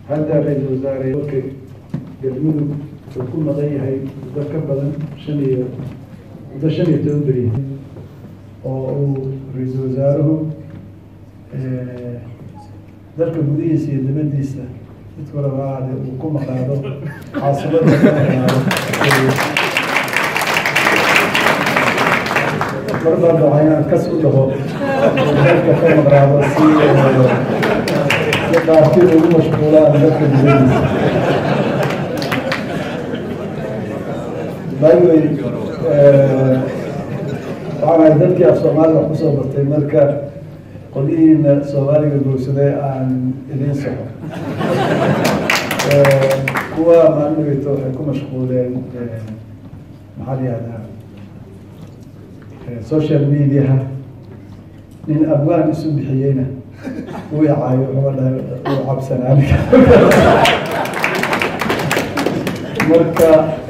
hadda ra-iisul wasaare dalka galmudug wuxuu ku maqan yahay muddo ka badan shan iyo muddo shan iyo toban beri oo uu ra-iisul wasaaruhu dalka gudihiisa iyo dibadiisa mid walaba aade uu ku maqaado caasimada ku maqnaado mar baan rabaa inaan kas u dhaho dalka ka maqnaado si si qaarkii ugu mashquulaan dalka dibadiisa by the way waxaan ahay dalkii af soomaaliya wax kusoo bartay marka qolihiina soomaaliga guursaday aan idiin soxo kuwa maalmigayto waxay ku mashquuleen maxaa la yihahdaa social mediaha nin abwaan isu bixiyeyna uu icaayo wuxuu dhahay uu cabsanaa marka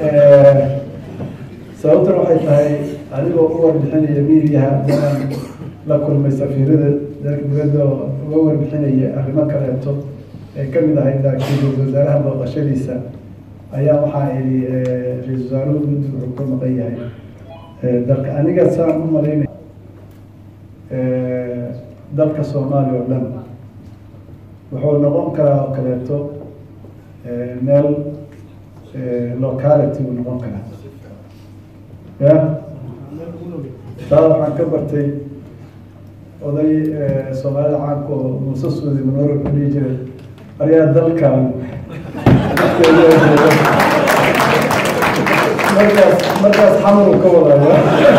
sababtan waxay tahay adigoo u warbixinaya mediaha adaan la kulmay safiirada dalka dibadda oo uga warbixinaya arrimo kaleeto ay kamid ahayd laakiin ra-isul wasaaraha booqashadiisa ayaa waxaa idhi ra-isul wasaaruhu muddu wuxuu ka maqan yahay dalka aniga saan u malaynay dalka soomaaliya oo dhan wuxuu noqon karaa oo kaleeto meel locality uu noqon karaa ya taa waxaan ka bartay oday soomaalida caanka oo muuse suudi manoro ku dhihi jiray ayaa dalkan markaas markaas xamar uu ka wadaya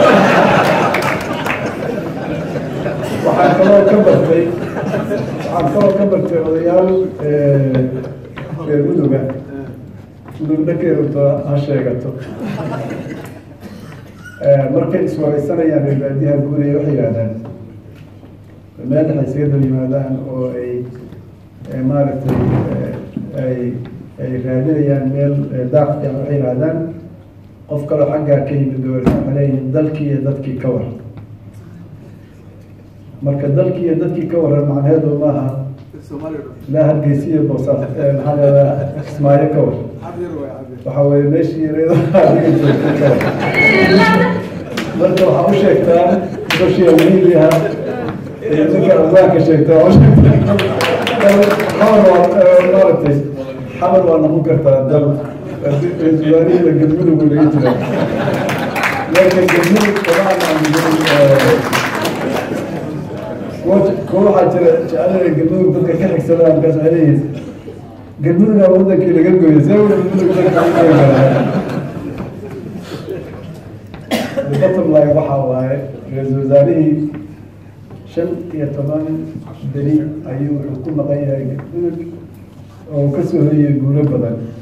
waxaan kaloo ka bartay waxaan kaloo ka bartay odayaal reer muduga mudug dhakeeruto ha sheegato markay iswareysanayaan reer baadiyaha guuraya waxay yihahdaan meel waxay isaga dal yimaadaan oo ay maaragtay ay ay raadinayaan meel daaq fiican waxay yihahdaan qof kaloo xaggaa ka yimid dowlad waxay leeyihin dalkii iyo dadkii ka waran marka dalkii iyo dadkii ka waran macnaheedu maaha ilaa hargeysa iyo boosaas maxaa leedaa kismaayo ka waran waxa weye meeshii adiga joogtay ka waran marka waxaa u sheegtaa social mediaha ninka abwaanka sheegta waa u sheegtaa xamar waa maaragtay xamar waa noqon kartaa dal ra-isul wasaarihida galmudug uu laga jira marka galmudug kuwa waxaa jira jecelada galmudug dadka ka xigsadaan markaas waxay leeyihin galmudugaa wadankii laga gooyay see galmudug bottom line waxaa waaye ra-isul wasaarihii shan iyo toban beri ayuu wuxuu ku maqan yahay galmudug oo kasoo hoyay guulo badan